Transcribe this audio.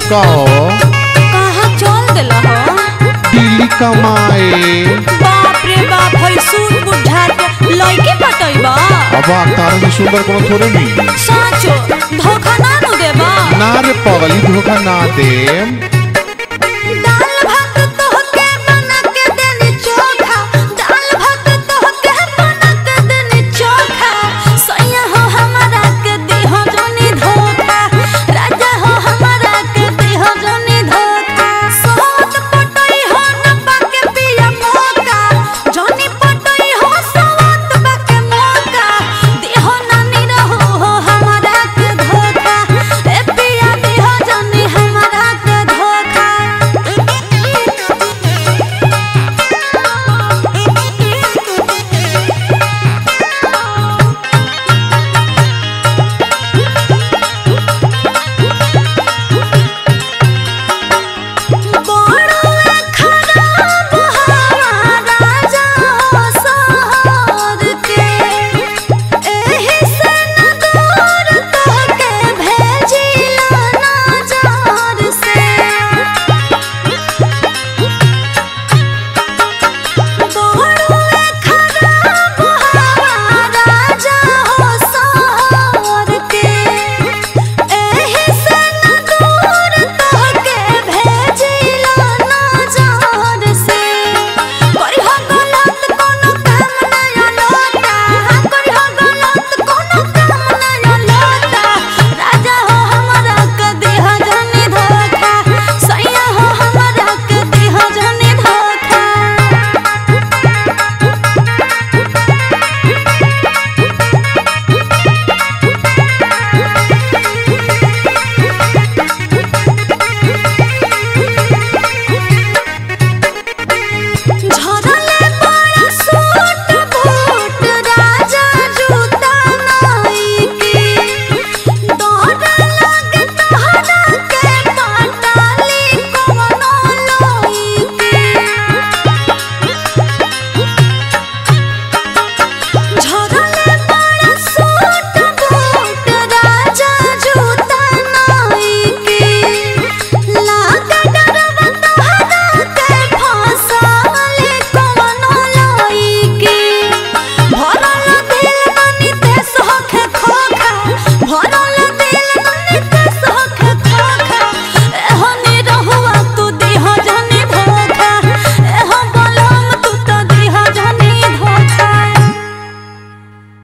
का हो कहाँ चल देला हो दिल्ली कमाए बाप रे बाप हई सूट बूट झाड़ के लइके पटैबा अब तारा से सुंदर कोनो थोड़े मिली साचो धोखा ना नु देबा ना रे पगली धोखा ना दे